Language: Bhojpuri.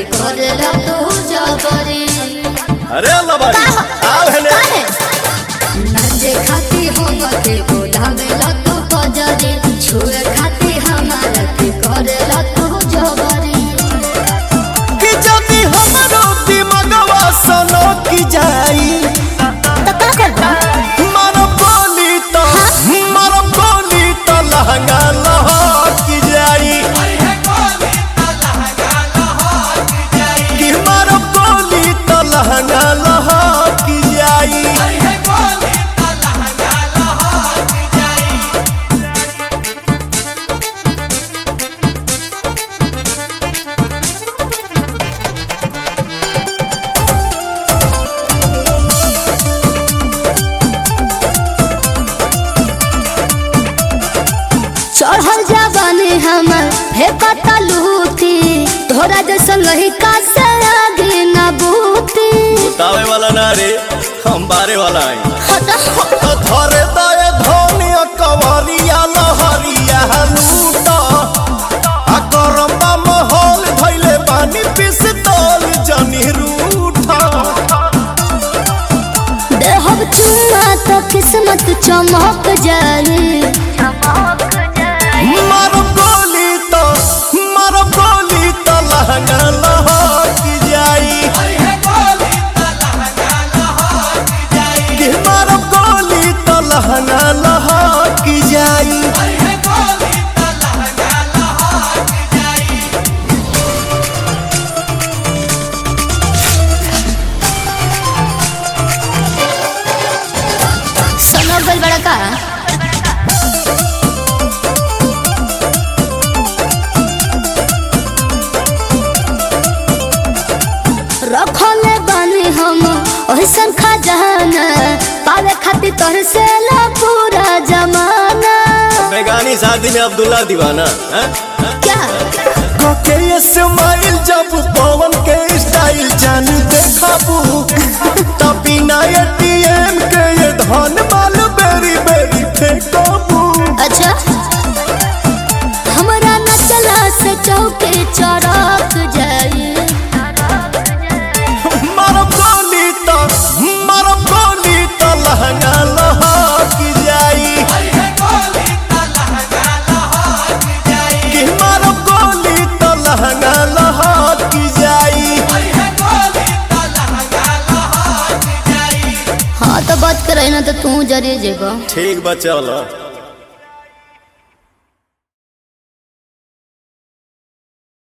करेला तू जबरी अरे अल्लाह बारी आओ हेले काहे नजे खाती हो बते बोलावेला तू बजरी छुए खाती हमारा के करेला तू जबरी कि जदी हमरो दिमगवा सनो की जाई तो का करबा मारो बोली तो मारो बोली तो लहंगा लहक जाई कि मारो बोली तो लहंगा लहक जाई चढ़ल जाबानी हमर हे पता लूटी तोरा जैसन लहिका से आगे न बूती तावे वाला ना रे हम बारे वाला आई हटा तो धरे दए धनिया कवरिया लहरिया लूटा आ गरम्बा महल धैले पानी पिस्तौल जनी रूठा देहब चुमा तो किस्मत चमक जाए मारो गोली तो मारो गोली तो लहंगा लहक जाई कि मारो गोली तो लहंगा लहक जाई सुनो गल बड़ा का रखले बानी हम ओहसन खजाना पावे खातिर तोहर से ला पूरा जमाना बेगानी शादी में अब्दुल्ला दीवाना हैं? क्या के स्माइल जब पवन के स्टाइल जान देखाबू तब बिना एटीएम के ये धन माल बेरी बेरी फेंकाबू अच्छा हमरा न चला से चौके चढ़क जाए मारो गोली तो मारो गोली तो लहंगा लहक जाई कि मारो गोली तो लहंगा लहक जाई हाँ तो बात करे ना तो तू जरे जेबा ठीक बा चलो